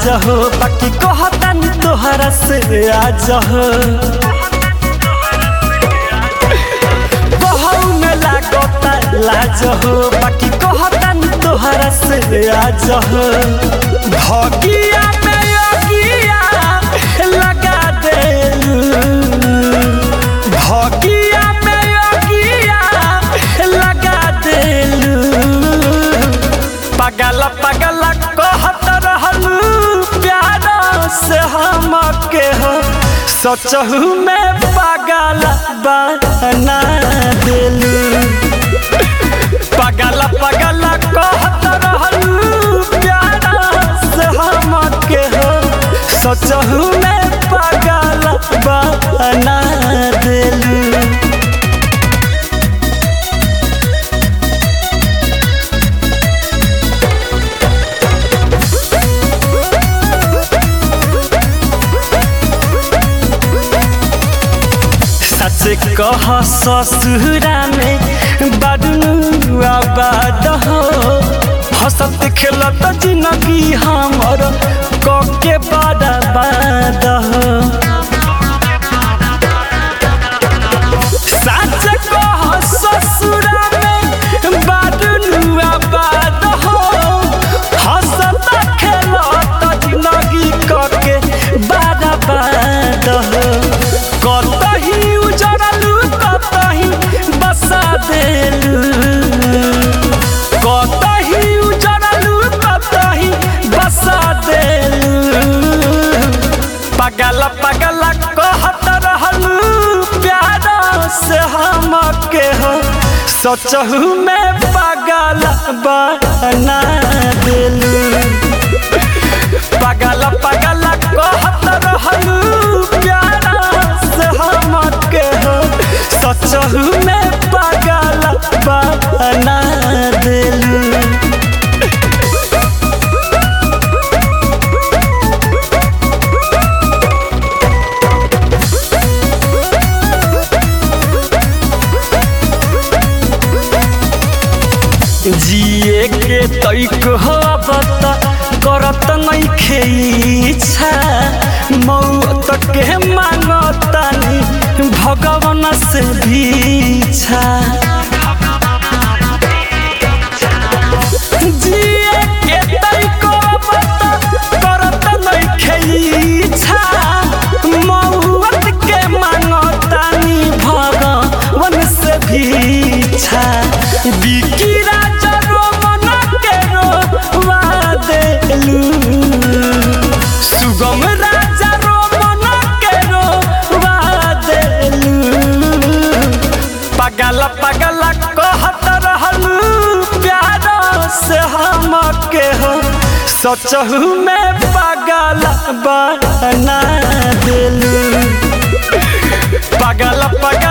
लाज हो बाकी कहतानी तोहरा से आज हो कहू में लागता लाज हो बाकी कहतानी तोहरा से आज हो भगिया में योगिया लगा देलू भगिया में योगिया लगा देलू पगल पगल कहत रहलू प्यार से हम के हो सोचहू में पगल बना दिलू पगल पगल कहत रहलू प्यार से हम के हो सोचहू में पगल बना दिलू सच कह ससुरा में बदनू आबाद हो हंसत खेलत जिंदगी हमर कके बर्बाद हो सच कह ससुरा में बदनू आबाद हो हंसत खेलत जिंदगी कके बर्बाद हो कतही उजड़लू कतही बसा देलू कतही उजड़लू कतही बसा देलू पगल पगल कहत रहलू प्यार से हम के हो सोचहू में पगल बना देलू पगल पगल कहत रहलू प्यार से हम के हो सचहू में पगल बना देलू जिए के तैक हो बता करत नहीं खेइछा मौत के मांगतानी भगवान से भीछा जिए के तैक बता करत नहीं खेइछा मौत के मांगतानी भगवान से भीछा बिकी राजा रोमन के रोवा देलू सुगम राजा रोमन के रोवा देलू पगल पगल कहत रहलू प्यार से हम के हो सोचहू में पगल बना देलू पगल पगल